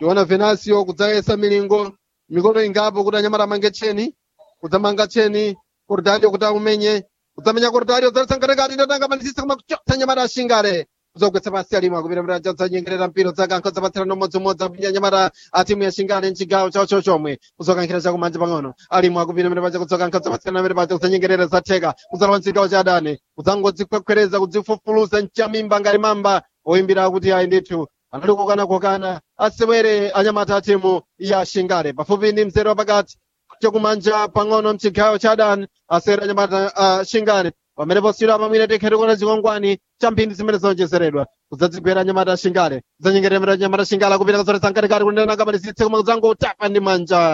tiona venasio kudzayesa milingo mikono ingapo kuti anyamata amange tcheni kudzamanga tcheni kordario kuti aumenye kudzamenya kordario dzalisangatekati ndatanga manisisa kumakuchotsa nyamata ashingale kuzogwetsa pasi alimo akupita mira dzanyengerera mpiro dzakankho zapatsirana umodzimodzi akupinya nyamata a timu ya shingale mchigawo chawo chochomwe kuzokankhira chakumanja pang'ono alimo akupita mira paja kudzokankha zapatsirana mira paja kudzanyengerera zatheka kudzalowa mchigawo cha adani kudzangodzikwekwereza kudzifufuluza mchamimba ngati mamba oyimbira kuti ayi ndithu anali kokana-kokana asewere anyamata a timu ya shingale pafupi ndi mzere wapakati chakumanja pang'ono mchigawo cha adani asewere anyamata a shingale pamene posiyira pamwine tekhete kuona zikwangwani cha mphindi zimene zonjezeredwa kudzadzigwera anyamata ashingale kudzanyengerera anyamata ashingale akupita kazoletsa mkatikati kunena kamalizitse koma kudzangotapa ndi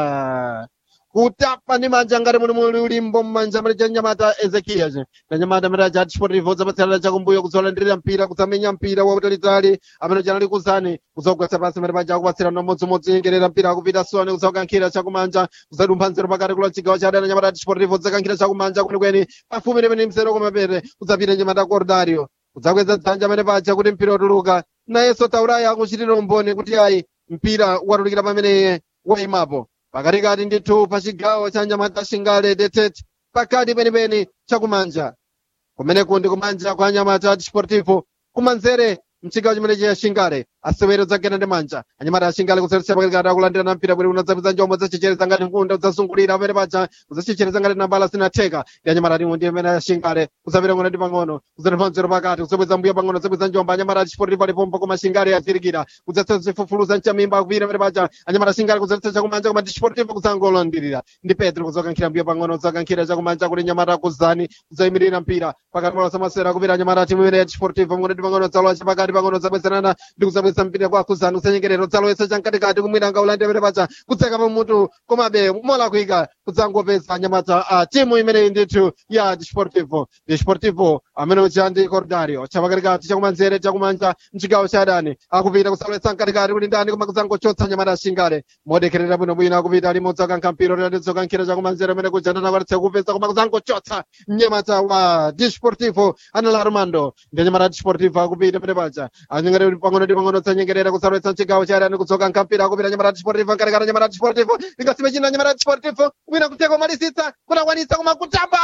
manja kutapa ndi manja ngati muli muli ulimbo mmanja mali cha nyamata ezekiya na nyamata mali cha chipotivo zapatsirana chakumbuyo kudzolandirira mpira kudzamenya mpira wautalitali amene chanali kuzani kudzogwetsa pasi mali paja akupatsirana umodzimodzi nyengerera mpira akupita soni kudzokankhira chakumanja kudzadumpha nzero pakati kula chigawo cha adani nyamata chipotivo dzakankhira chakumanja kwenikweni pafupi ndi pene mzero komapete kudzapita nyamata cordario kudzakweza dzanja amene paja kuti mpira utuluka nayenso tauraya akuchitira umboni kuti ayi mpira watulukira pamene wayimapo pakatikati ndithu pa chigawo cha nyamata shingale detete pakati penipeni chakumanja kumeneku ndi kumanja kwa nyamata disportivo kumanzere mchigawo chimene cha shingale asewero dzagena ndi manja anyamata ashingale kuseretsa pakatikati akulandirana mpira bwino unadzapeza njombo zachechereza ngati nkunda udzazungulira pamene paja udzachechereza ngati nambala zinatheka ndi anyamata timu ndi amene ashingale kudzapita ng'ono ndi pang'ono kudzatipha mzero pakati kudzabweza mbuyo pang'ono kudzabweza njombo anyamata disportivo alipompo koma shingale yazirikira kudzatsa zifufuluza mchamimba akupita pamene paja anyamata ashingale kudzaletsa chakumanja koma disportivo kudzangolondirira ndi petro kudzakankhira mbuyo pang'ono kudzakankhira chakumanja kuti nyamata kuzani kudzayimirira mpira pakati pa samasera kupita anyamata timu imene ya disportivo ng'ono ndi pang'ono dzalowa chapakati pang'ono dzabwezerana ndi kudzabweza mpira kwa kuzani kusanyengerero dzalowetsa chamkatikati kumwina ngaulandira pamene paja kudzeka pamutu komabe mola kuika kudzangopeza anyamata a timu imeneyi ndithu ya disportivo disportivo amene ucha ndi cordario chapakatikati chakumanzere chakumanja mchigawo cha adani akupita kusalowetsa mkatikati kuti ndani koma kudzangochotsa anyamata ashingale modekherera bwinobwino akupita limodzi akankha mpira tadetsokankhira chakumanzere amene kuja ndanakwatitsa kupeza koma kudzangochotsa mnyamata wa disportivo anala armando ndi anyamata a disportivo akupita pene paja anyengere pang'ono ndi pang'ono dzanyengerera kusalowetsa mchigawo cha adani kudzokankha mpira akupita anyamata a disportivo mkatikati anyamata a disportivo ingasime china anyamata a disportivo kupita kuteka kumalisitsa kunakwanitsa koma kutamba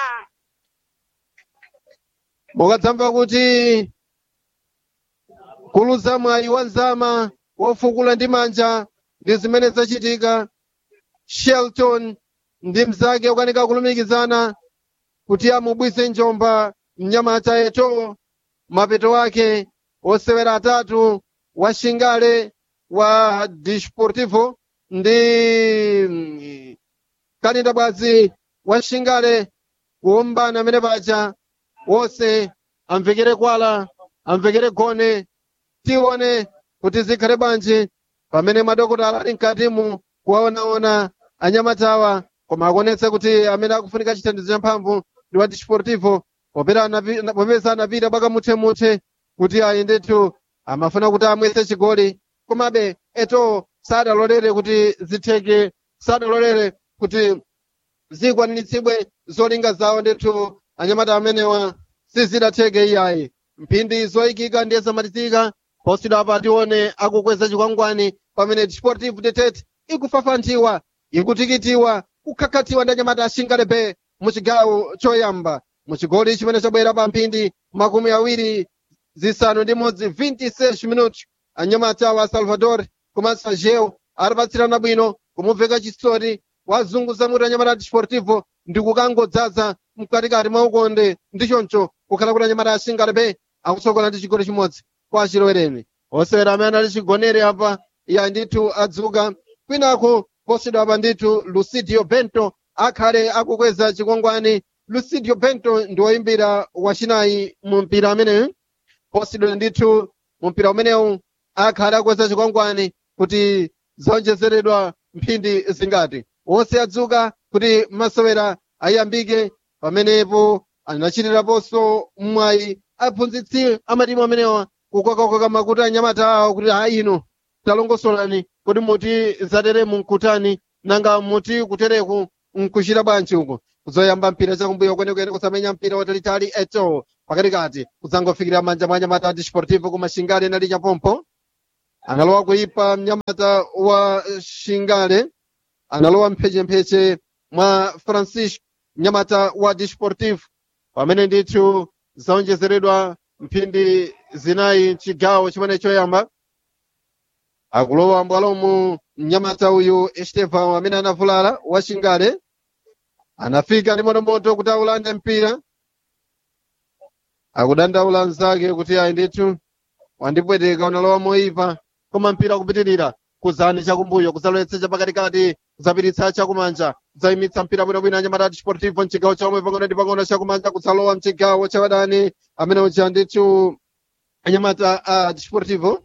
mukadzamva kuti kuluza mwayi wa nzama wofukula ndi manja ndi zimene zachitika shelton ndi mzake ukanika kulumikizana kuti amubwise njomba mnyamata eto mapeto ake osewera atatu wa shingale wa disportivo ndi mm, kalinda bwazi wa shingale kuombana amene paja wonse amvekere kwala amvekere gone tione kuti zikhale bwanji pamene madokotala ali mkatimu kuwaonaona anyamatawa koma akuonetsa kuti amene akufunika chithandizo cha mphamvu ndi wa disportivo popeza anapi- popeza anapita bwakamuthe-muthe kuti ayi ndithu amafuna kuti amwese chigoli komabe eto sadalolere kuti zitheke sadalolere kuti zikwanitsidwe zolinga zawo ndithu anyamata amenewa sizidatheke iyayi mphindi zoyikika ndiye zamalizika posidwa apa tione akukweza chikwangwani pamene disportivo detete ikufafantiwa ikutikitiwa kukhakhatiwa ndi anyamata ashingalepe muchigawo choyamba muchigoli chimene chabwera pa mphindi makumi awiri zisanu ndi modzi 26 minutos anyamata wa salvador komanso ageu alipatsirana bwino kumubveka chisoti wazunguza mutu anyamata disportivo ndi kukangodzaza mkatikati mwa ukonde ndi choncho kukhala kuti anyamata ashingalepe akutsogola ndi chigoli chimodzi kwa achilowereni osewera amene ali chigonere apa ya ndithu adzuka kwinako posidwa apa ndithu lucidio bento akhale akukweza chikwangwani lucidio bento ndi woyimbira wachinayi mu mpira ameneyu posidwa ndithu mu mpira umenewu akhale akukweza chikwangwani kuti zonjezeredwa mphindi zingati wonse adzuka kuti masewera ayambike pamenepo anachitiraponso mwayi aphunzitsi amatimu amenewa kukokakoka makutu anyamata awo kuti hayi ino talongosolani kuti muti zatere mkutani nanga muti kutereku nkuchita bwanji uko kuzoyamba mpira chakumbuyo kwenekwene kusamenya mpira watalitali eto pakatikati kudzangofikira manja mwa anyamata a disportivo kumashingali nali chapompo analowa kuipa mnyamata wa shingale analowa mphechempheche mwa francisco mnyamata wa desportivo pamene ndithu zaonjezeredwa mphindi zinayi mchigawo chimene choyamba akulowa mbwalomu mnyamata uyu estevan amene anavulala wa shingale anafika ndi motomoto kuti aulande mpira akudandaula mnzake kuti ayi ndithu wandipweteka unalowa moyipa koma mpira kupitirira kuzani chakumbuyo kuzalowetsa chapakatikati kuzapiritsa chakumanja kuzayimitsa mpira bwinobwino anyamata desportivo mchigawo chomwe pang'ono ndi pang'ono chakumanja kudzalowa mchigawo chawadani amene uja ndithu anyamata a desportivo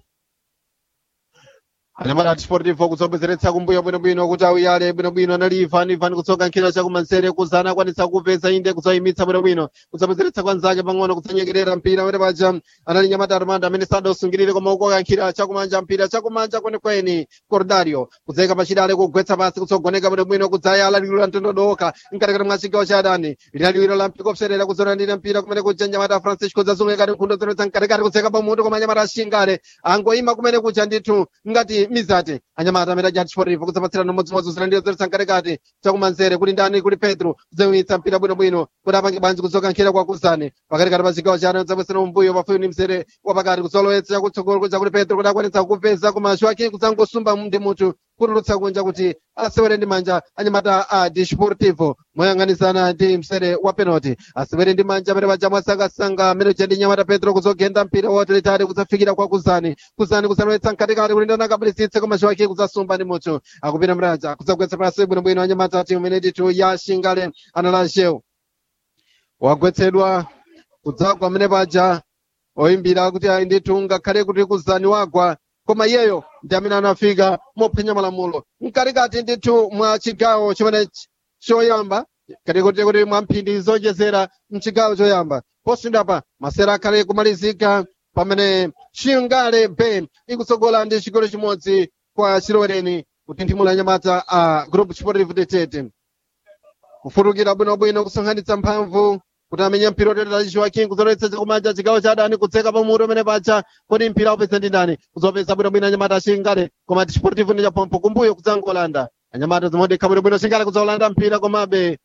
anyamata desportivo kuzobwezeretsa kumbuyo bwinobwino kuti auyale bwinobwino anali ivan ivan kutsoka nkhira chakumanzere kuzana akwanitsa kupeza inde kuzayimitsa bwinobwino kuzabwezeretsa kwanzake pang'ono kudzanyekerera mpira amene paja anali nyamata armando amene sadausungirire koma ukoka nkhira chakumanja mpira chakumanja kwenikweni cordario kudzayika pachidale kugwetsa pasi kutsogoneka bwinobwino kudzayala liwiro la mtondodoka mkatikati mwa chigawo cha adani lina liwiro la mpiko kupserera kuzolandira mpira kumene kuja nyamata francisco zazungulika nkhundo zonetsa mkatikati kudzeka pamutu koma anyamata ashingale angoyima kumene kuja ndithu ngati mizati anyamata amene aja desportivo kudzapatsirana umodzimodzi kuzolandira zonetsa mkatikati chakumanzere kuli ndani kuli pedro kudzayimitsa mpira bwinobwino kuti apange banji kudzoka nkhira kwa kuzani pakatikati pa chigawo cha adani kudzabwesera umbuyo pafupi ndi mzere wapakati kudzalowetsa chakutsogolo kuja kuli pedro kuti akwanitsa kupeza koma joaquim kudzangosumba ndi mutu kutulutsa kunja kuti asewere ndi manja anyamata a desportivo moyang'anizana ndi msere wa penalty asewere ndi manja amene paja mwasangasanga amene uja ndi nyamata pedro kuzogenda mpira wotalitali kudzafikira kwa kuzani kuzani kudzalowetsa mkatikati kuti ndana akabalisitse koma joaquim kudzasumba ndi mutu akupita mraja kudzagwetsa pasi bwinobwino anyamata timu imene ndithu ya shingale analanjeu wagwetsedwa kudzagwa amene paja oyimbira kuti ayi ndithu ngakhale kuti kuzani wagwa koma iyeyo ndi amene anafika mophwanya malamulo mkatikati ndithu mwa chigawo chimene choyamba katikoti kuti mwa mphindi zonjezera mchigawo choyamba posindapa masera akhale kumalizika pamene shingale ben ikutsogola ndi chigolo chimodzi kwa chilowereni kutinthimula nyamata a group sportive de tete kufutukira bwinobwino kusonkhanitsa mphamvu kuti amenye mpira ototera joaquim kuzolowetsa chakumanja chigawo cha adani kudzeka pamutu amene paja kodi mpira upeza ndi ndani kuzopeza bwinobwino anyamata ashingale koma desportivo ndi chapompo kumbuyo kudzangolanda anyamata zimodekha bwinobwino shingale kudzolanda mpira komabe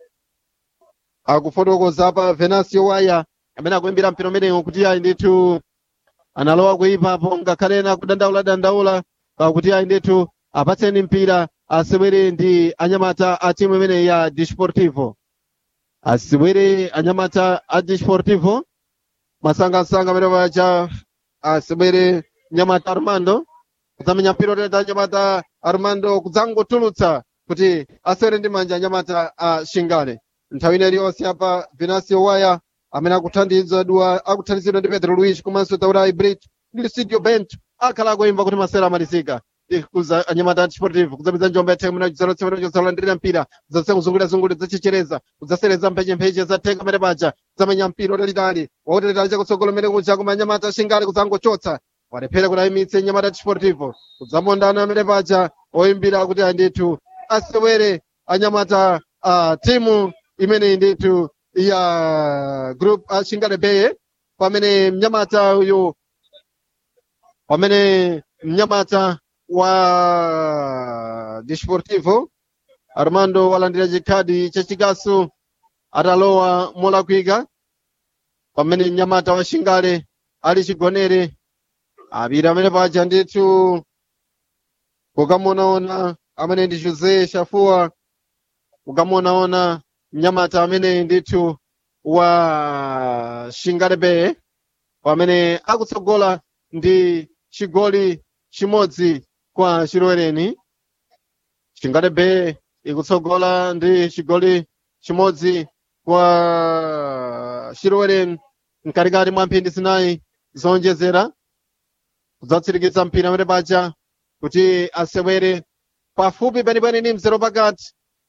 akufotokoza pa venasio waya amene akuimbira mpira umenewu kuti ayi ndithu analowa kuipapo ngakhale ena kudandaula dandaula pakuti ayi ndithu apatseni mpira asewere ndi anyamata a timu imene ya desportivo asewere anyamata a desportivo masangasanga amene paja asewere nyamata armando kudzamenya mpira oteta nyamata armando kudzangotulutsa kuti asewere ndi manja anyamata a shingale nthawi ina iliyonse apa venasio waya amene akuthandizidwa akuthandizidwa ndi pedro luis komanso taura hybrid ndi studio bent akhala akuimba kuti masera amalizika kuza anyamata desportivo kudzapeza njombe ya themu nachizalandirira mpira kudzasiya kuzungulirazungulira zachichereza kudzasereza mphechempheche zathenga amene paja kudzamenya mpira utalitali wautalitali chakutsogolo mene kuja koma anyamata shingale kudzangochotsa walephera kuti ayimitse nyamata desportivo kudzamondana amene paja oyimbira kuti andithu asewere anyamata a timu imene ndithu ya group ashingale beye pamene mnyamata uyu pamene mnyamata wa desportivo armando walandira chikhadi chachikasu atalowa molakwika pamene mnyamata wa shingale ali chigonere apita amene paja ndithu kukamuonaona amene ndi jose shafua kukamuonaona mnyamata amene ndithu wa shingale beye pamene akutsogola ndi chigoli chimodzi kwa chilowereni shingale beye ikutsogola ndi chigoli chimodzi kwa chilowereni mkatikati mwa mphindi zinayi zonjezera kudzatsirikiza mpira amene paja kuti asewere pafupi penipeni ndi mzero pakati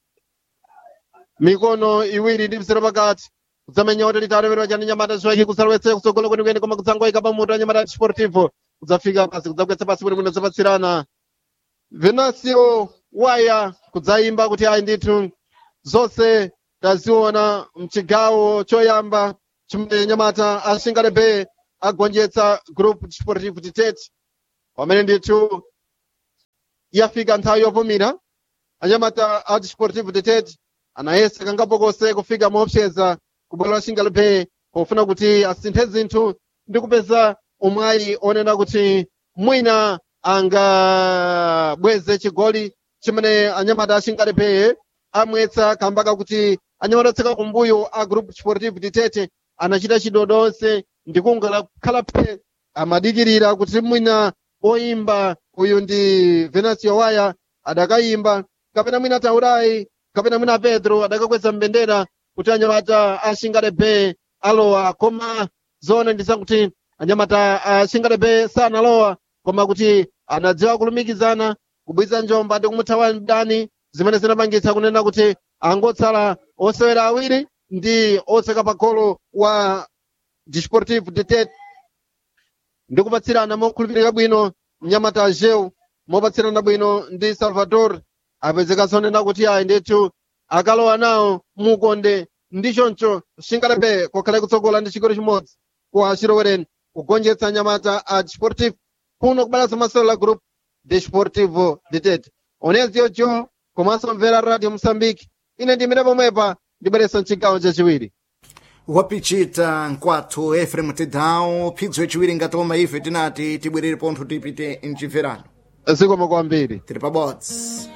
mikono iwiri ndi mzero pakati kudzamenya utalitali amene paja ndi nyamata ziwaki kudzalowetsa kutsogolo kwenikweni koma kudzangoyika pamutu anyamata desportivo kudzafika pasi kudzagwetsa pasi bwinobwino zapatsirana venasio waya kudzayimba kuti ayi ndithu zonse taziona mchigawo choyamba chimene nyamata ashingale beye agonjetsa group desportivo titete pamene ndithu yafika nthawi yopumira anyamata a desportivo de tete anayesa kangapokose kufika moopseza ku bwalo la xingalepe pofuna kuti asinthe zinthu ndi kupeza umwayi onena kuti mwina angabweze chigoli chimene anyamata a xingalepe amwetsa kamba kakuti anyamata otseka kumbuyo a group sportivo de tete anachita chidodonse ndi kungakhala phe amadikirira kuti mwina oyimba uyu ndi venancio waya adakayimba kapena mwina taurai kapena mwina pedro adakakweza mbendera kuti anyamata a xingalepe alowa koma zona ndi zakuti anyamata a xingalepe sanalowa koma kuti anadziwa kulumikizana kubwiza njomba ndi kumuthawa mdani zimene zinapangitsa kunena kuti angotsala osewera awiri ndi otseka pa golo wa desportivo de tete ndi kupatsirana mokhulupirika bwino mnyamata ajeu mopatsirana bwino ndi salvador apezekanso nena kuti ayi ndithu akalowa nawo mukonde ndi choncho xingalepe kokhale kutsogola ndi chigoli chimodzi kwa chirowereni kugonjetsa nyamata a desportivo kuno kubalanso masewero group desportivo de tete onezi jo komanso mvera radio moçambique ine ndimene pomwepa ndibweretsa mchigawo chachiwiri wapichita nkwathu efrem tidau phidzo yaciwiri ngati loma ife tinati tibwerere pontho tipite mchimverano zikomo kwambiri tiri pabodzi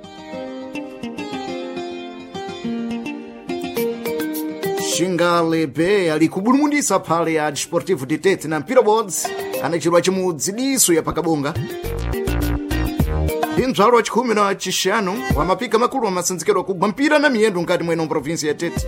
xingalepe ali kubulumundisa phale ya desportivo de tete na mpira bodzi anachirwa chimudzidiso ya pakabonga pindzwalo wa chikhumi na chixanu wa mapika makulu wa masinzikero akugwa mpira na miyendo nkati mwene provinsi ya tete